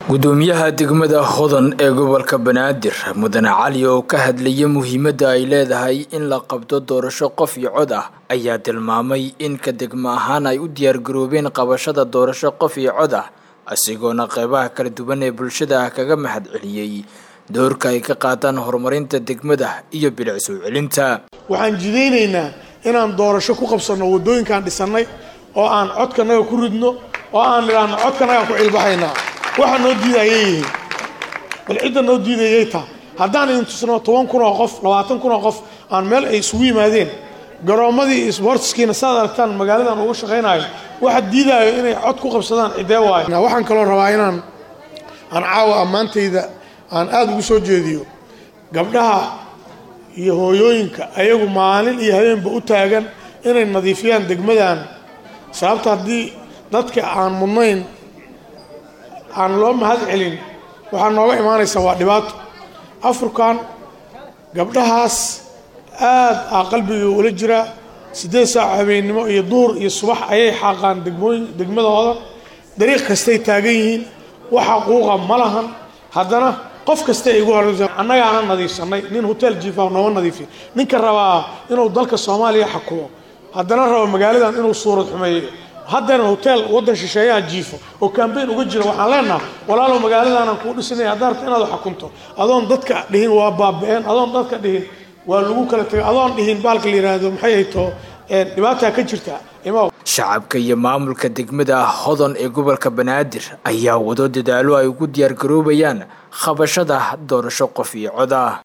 gudoomiyaha degmada hodan ee gobolka banaadir mudane cali oo ka hadlaya muhiimadda ay leedahay in la qabto doorasho qof iyo cod ah ayaa tilmaamay in ka degmo ahaan ay u diyaargaroobeen qabashada doorasho qof iyo cod ah asigoona qeybaha kala duwan ee bulshada ah kaga mahad celiyey doorka ay ka qaataan horumarinta degmada iyo bilic soo celinta waxaan jidaynaynaa inaan doorasho ku qabsanno waddooyinkaan dhisannay oo aan codkanaga ku ridno oo aan idhaahno codkanagaan ku cilbaxaynaa waxa noo diidayay yihiin bal cidda noo diidayay taa haddaan idin tusno toban kun oo qof labaatan kun oo qof aan meel ay isugu yimaadeen garoommadii iyo sboortiskiina saad aragtaan magaaladan uga shaqaynayo waxa diidaayo inay cod ku qabsadaan ciddee waayo waxaan kaloo rabaa inaan aan caawa ammaantayda aan aada ugu soo jeediyo gabdhaha iyo hooyooyinka ayagu maalin iyo habeenba u taagan inay nadiifiyaan degmadan sababta haddii dadka aan mudnayn aan loo mahad celin waxaa nooga imaanaysa waa dhibaato afurkan gabdhahaas aada aa qalbigii ula jiraa siddeed saac habeennimo iyo duhur iyo subax ayay xaaqaan degmooyin degmadooda dariiq kastay taagan yihiin waxa quuqa ma lahan haddana qof kasta ay igu horeysa annagaana nadiifsannay nin hotel jiifa nooma nadiifiya ninka rabaa inuu dalka soomaaliya xakumo haddana rabo magaaladan inuu suurad xumeeyo haddana hotel waddan shisheeyaha jiifo oo kambayn uga jira waxaan leenaha walaalow magaaladaanaan kuu dhisinaya haddaa rabta inaad xakunto adoon dadka dhihin waa baaba-een adoon dadka dhihin waa lagu kala tegay adoon dhihin baalka la yidhaahdo maxay hayto dhibaataa ka jirta imaw shacabka iyo maamulka degmada hodan ee gobolka banaadir ayaa wado dadaalo ay ugu diyaargaroobayaan qabashada doorasho qof iyo cod ah